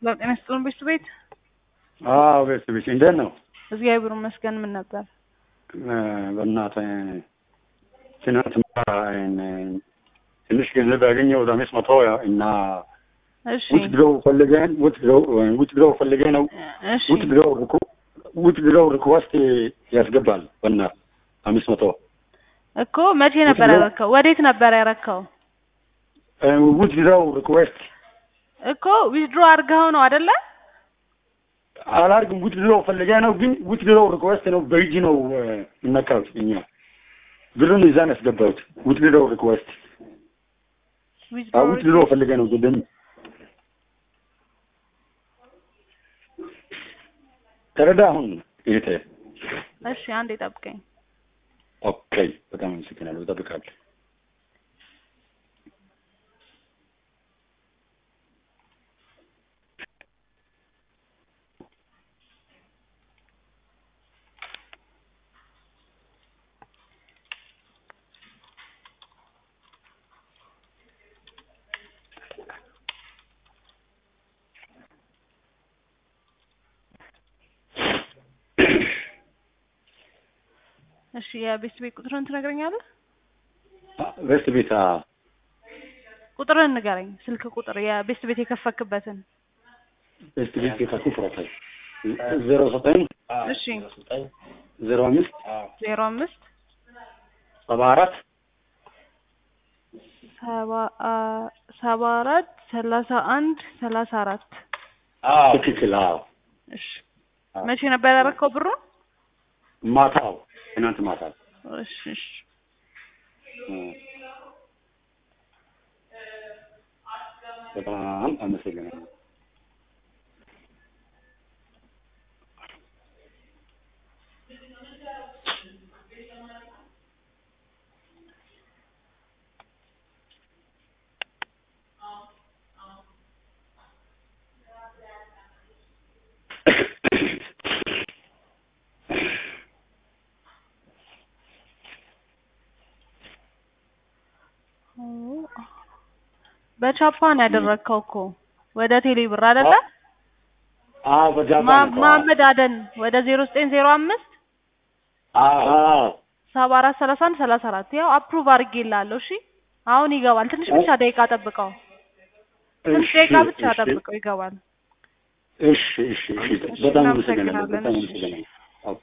ለጤና ይስጥልን ቤት ቤት አዎ ቤት ቤት እንዴት ነው? እግዚአብሔር ይመስገን። ምን ነበር? በእናትህ ትናንት ትንሽ ገንዘብ ያገኘው አምስት መቶ እና እሺ ውት ድረው ፈልገን ውት ድረው ውት ድረው ፈልገ ነው እሺ ውት ድረው ሪኩ ውት ድረው ሪኩዌስት ያስገባል። በእናትህ አምስት መቶ እኮ መቼ ነበር ውትድሮ- ያረከው? ወዴት ነበር ያረከው? ውት ድረው ሪኩዌስት እኮ ዊዝድሮ አድርገኸው ነው አይደለ? አላርግም ውት ድረው ፈልገ ነው ግን ውት ድረው ሪኩዌስት ነው በእጅ ነው የምነካው እኛ ብሩን እዛን ያስገባሁት ውት ድረው ሪኩዌስት ዊዝድሮ ውት ድረው ፈልገ ነው ግን ተረዳ አሁን ይሄ እሺ አንዴ ጠብቀኝ። ኦኬ በጣም አመሰግናለሁ እጠብቃለሁ እሺ የቤት ቤት ቁጥርን ትነግረኛለህ? በስት ቤት ቁጥርን ንገረኝ። ስልክ ቁጥር የቤት ቤት የከፈክበትን። በስት ቤት ቤታችሁ ፍራታል ዜሮ ዘጠኝ እሺ ዜሮ አምስት ዜሮ አምስት ሰባ አራት ሰባ አ- ሰባ አራት ሰላሳ አንድ ሰላሳ አራት ትክክል አዎ እሺ መቼ ነበር ያረከው ብሩን? ማታው ትናንት ማታ እሺ እሺ በጣም አመሰግናለሁ በቻፓን ያደረግከው እኮ ወደ ቴሌ ብር አይደለ? አዎ በጃፓን ማ- እኮ። መሀመድ አደን ወደ ዜሮ ዘጠኝ ዜሮ አምስት አዎ ሰባ አራት ሰላሳ አንድ ሰላሳ አራት ያው አፕሩቭ አድርጌልሃለሁ። እሺ አሁን ይገባል። ትንሽ ብቻ ደቂቃ ጠብቀው። ትንሽ እሺ፣ ደቂቃ ብቻ እሺ፣ ጠብቀው ይገባል። እሺ እሺ እሺ በጣም አመሰግናለሁ እናመሰግናለን። በጣም እሺ፣ እሺ። አመሰግናለሁ